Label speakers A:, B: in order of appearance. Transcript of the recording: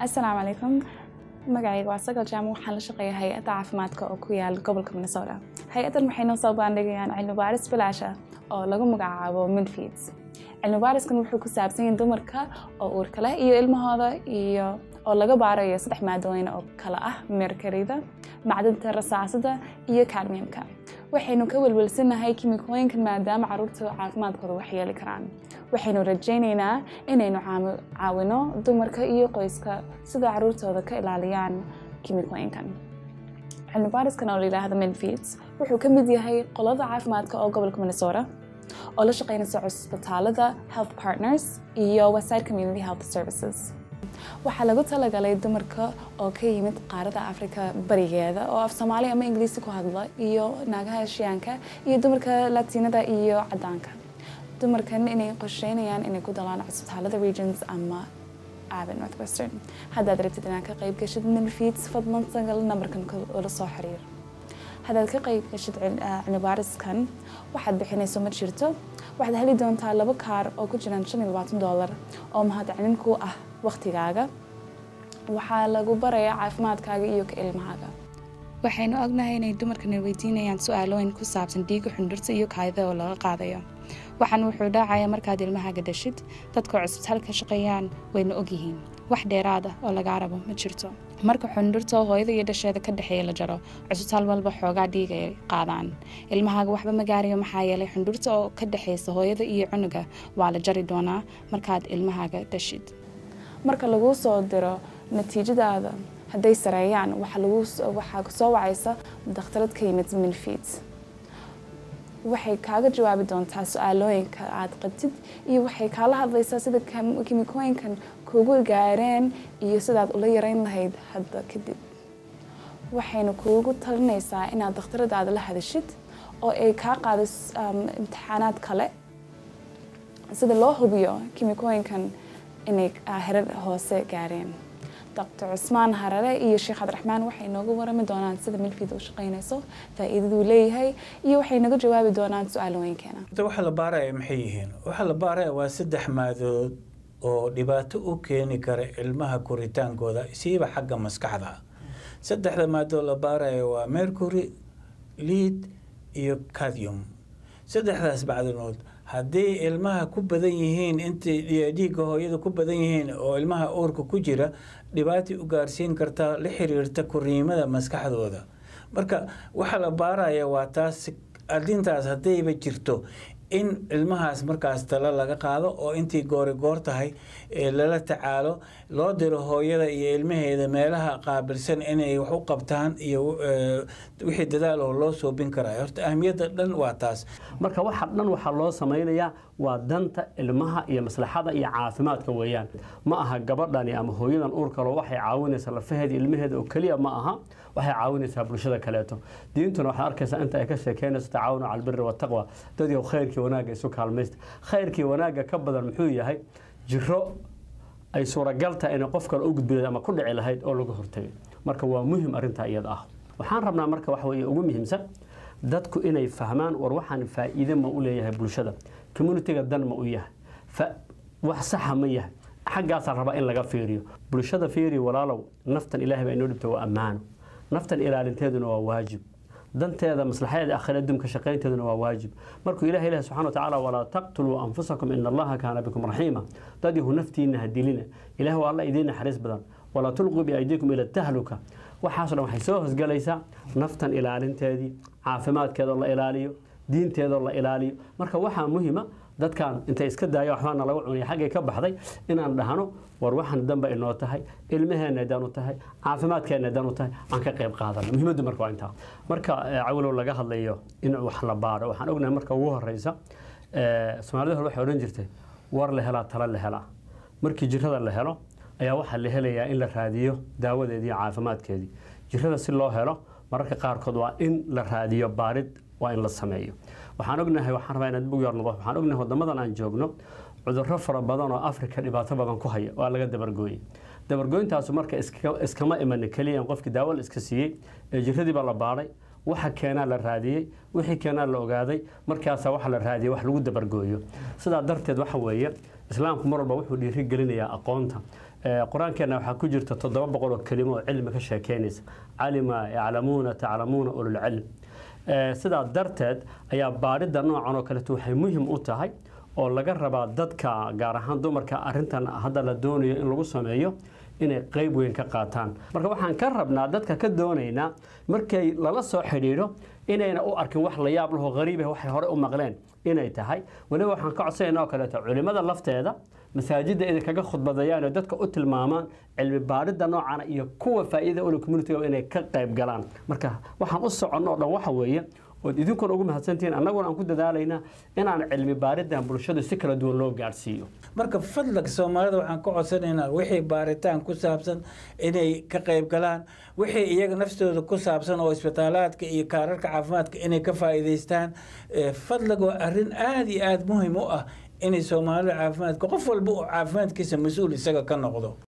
A: asalaamu calaykum magacayga waa sagal jaamo waxaan la shaqeeya hay-adda caafimaadka oo ku yaal gobolka minnesota hay-addan waxay noo soo bandhigayaan cilmi baaris bilaash ah oo lagu magacaabo midfeeds cilmi baariskan wuxuu ku saabsan yahay dumarka oo uurka leh iyo ilmahooda iyo oo laga baarayo saddex maadooyin oo kale ah merkarida macdanta rasaasada iyo cadmiumka waxaynu ka welwelsanahay kimikooyinkan maadaama caruurta caafimaadkooda waxyeeli karaan waxaynu rajaynaynaa inaynu caawino dumarka iyo qoyska sida caruurtooda ka ilaaliyaan kimikooyinkan cilmi baariskan oo la yidhaahdo midfeeds wuxuu ka mid yahay qolada caafimaadka oo gobolka minnesota oo la shaqeynaysa cusbitaalada health partners iyo weside community health services waxaa lagu talagalay dumarka oo ka yimid qaarada afrika barigeeda oo af soomaali ama ingiliisi ku hadla iyo naagaha eshiyaanka iyo dumarka latiinada iyo cadaanka dumarkan inay qorsheynayaan inay ku dalaan cusbitaalada regions ama aaben northwestern haddaad rabtid inaad ka qayb gashid milfiits fadlan sagal nambarkan ula soo xiriir haddaad ka qayb gashid cilmibaariskan waxaad bixinayso ma jirto waxaad heli doontaa laba kaar oo ku jiraan shan iyo labaatan dollar oo mahadcelin ku ah waqtigaaga waxaa lagu barayaa caafimaadkaaga iyo ka ilmahaaga waxaynu ognahay inay dumarkana weydiinayaan su-aalooyin ku saabsan dhiiga xundhurta iyo kaayada oo laga qaadayo waxaan wuxuu dhaacaya markaad ilmahaaga dhashid dadka cusbitaal ka shaqeeyaan wayna ogyihiin wax dheeraad ah oo lagaa rabo ma jirto marka xundhurta hooyada iyo dhasheeda ka dhexeeya la jaro cusbitaal walba xoogaa dhiiga ay qaadaan ilmahaaga waxba ma gaarayo maxaa yeelay xundhurta oo ka dhexeysa hooyada iyo cunuga waa la jari doonaa markaad ilmahaaga dhashid marka laguu soo diro natiijadaada hadday sareeyaan waxaa soo wacaysa dakhtarad ka yimid milfiid waxay kaaga jawaabi doontaa su-aalooyinka aad qabtid iyo waxay kaala hadlaysaa sida kimikooyinkan kugu gaareen iyo sidaad ula yareyn lahayd hadda kadib waxayna kuugu talinaysaa inaad dakhtaradaada la hadashid oo ay kaa qaado imtixaanaad kale sida loo hubiyo kimikooyinkan inay herar hoose gaareen dr cusmaan harare iyo sheekh cabdiraxmaan waxay nooga warami doonaan sida milfiid u shaqaynayso faa'iidaduu leeyahay iyo waxay naga jawaabi doonaan su-aalooyinkeena
B: waxa la baaraya maxay yihiin waxa la baaraya waa saddex maadood oo dhibaato u keeni kara ilmaha koritaankooda siiba xagga maskaxda saddexda maadood la baaraya waa mercury lead iyo cadium saddexdaas bacdanood haddii ilmaha ku badan yihiin intay dhiigga hooyada ku badan yihiin oo ilmaha uurka ku jira dhibaatay u gaarsiin kartaa la xiriirta koriimada maskaxdooda marka waxa la baaraya waa taas arrintaas haddayba jirto in ilmahaas markaas talo laga qaado oo intii goori goor tahay lala tacaalo loo diro hooyada iyo ilmaheeda meelaha qaabilsan inay wax u qabtaan iyo wixii dadaal oo loo soobin karaa horta ahmiyadda dhan waa taas
C: marka waxa dhan waxaa loo samaynayaa waa danta ilmaha iyo maslaxada iyo caafimaadka weeyaan ma aha gabadhani ama hooyadan uurkalo waxay caawinaysaa lafaheeda ilmaheeda oo keliya ma aha waxay caawinaysaa bulshada kaleeto diintuna waxaad arkaysaa inta ay ka sheekeynayso tacaawunu cala albiri wataqwa dadii khayrkii wanaagga isu kaalmaysta khayrkii wanaagga ka badan muxuu yahay jiro ay suuragal tahay inay qof kale u gudbilayd ama ku dhici lahayd oo laga hortagay marka waa muhim arrintaa iyada ah waxaan rabnaa marka waxa weeye ugu muhiimsan dadku inay fahmaan war waxaan faa'iide ma u leeyahay bulshada communitiga dan ma u yahay wax saxa ma yahay xaggaasaa rabaa in laga fiiriyo bulshada fiiri walaalow naftan ilaahay baa inoo dhibta waa ammaano naftan ilaalinteeduna waa waajib danteeda maslaxadeeda akhira adduunka shaqaynteeduna waa waajib markuu ilahay ilahi subxana wa tacaala walaa taqtuluu anfusakum ina allaha kaana bikum raxiima dad yahu naftiina ha dilina ilaah waa alla idiin naxariis badan walaa tulquu biaydiikum ila tahluka waxaasoo dhan waxay soo hosgalaysaa naftan ilaalinteedii caafimaadkeedoo la ilaaliyo diinteedoo la ilaaliyo marka waxaa muhima dadkan intay iska daaya waxbaana lagu cunaya xaggay ka baxday inaan dhahno war waxaan danba inoo tahay ilmaheenna dan u tahay caafimaadkeenna dan u tahay aan ka qayb qaadano muhiimaddu marka waa intaa marka cawlow laga hadlayo in wax la baaro waxaan ognahay marka ugu horeysa soomaalida hore waxay odhan jirtay war la helaa tala la helaa markii jirada la helo ayaa waxaa la helayaa in la raadiyo daawadeedii iyo caafimaadkeedii jirada si loo helo mararka qaarkood waa in la raadiyo baarid waa in la sameeyo waxaan ognahay waxaan rabaa inaad bug yarnodo waxaan ognahay wadamadan aan joogno cudurro fara badan oo afrika dhibaato badan ku haya waa laga dabargooyey dabargooyintaasu marka iskama imanin keliya in qofkii daawo la iska siiyey ee jiradii baa la baadhay waxa keenaa la raadiyey wixii keenaa la ogaaday markaasaa waxa la raadiyey wax lagu dabargooyo sidaa darteed waxa weeye islaamku mar walba wuxuu dhiiri gelinayaa aqoonta qur-aankeena waxaa ku jirta toddoba boqol oo kelimo oo cilmi ka sheekeynaysa calima yaclamuuna taclamuuna ululcilm sidaa darteed ayaa baadhidda noocan oo kaleeto waxay muhim u tahay oo laga rabaa dadka gaar ahaan dumarka arintan hadda la doonayo in lagu sameeyo inay qeyb weyn ka qaataan marka waxaan ka rabnaa dadka ka doonaynaa markay lala soo xidhiidho inayna u arkin wax la yaab laho hariibah waxay hore u maqleen inay tahay weliba waxaan ka codsanayna oo kaleeto culimada lafteeda masaajidda inay kaga khudbadayaan oo dadka u tilmaamaan cilmi baadhidda noocana iyo kuwa faa'iida ula communitiga inay ka qayb galaan marka waxaan u soconno o dhan waxa weeye ood idinkuna ugu mahadsantihiin annaguna aan ku dadaalaynaa inaan cilmi baaridan bulshadu si kala duwan loo gaadhsiiyo
B: marka fadlag soomaalida waxaan ka codsanaynaa wixii baaritaan ku saabsan inay ka qayb galaan wixii iyaga naftooda ku saabsan oo isbitaalaadka iyo kaararka caafimaadka inay ka faa'iidaystaan fadlag waa arrin aada iyo aada muhim u ah inay soomaalida caafimaadka qof walba uu caafimaadkiisa mas-uul isaga ka noqdo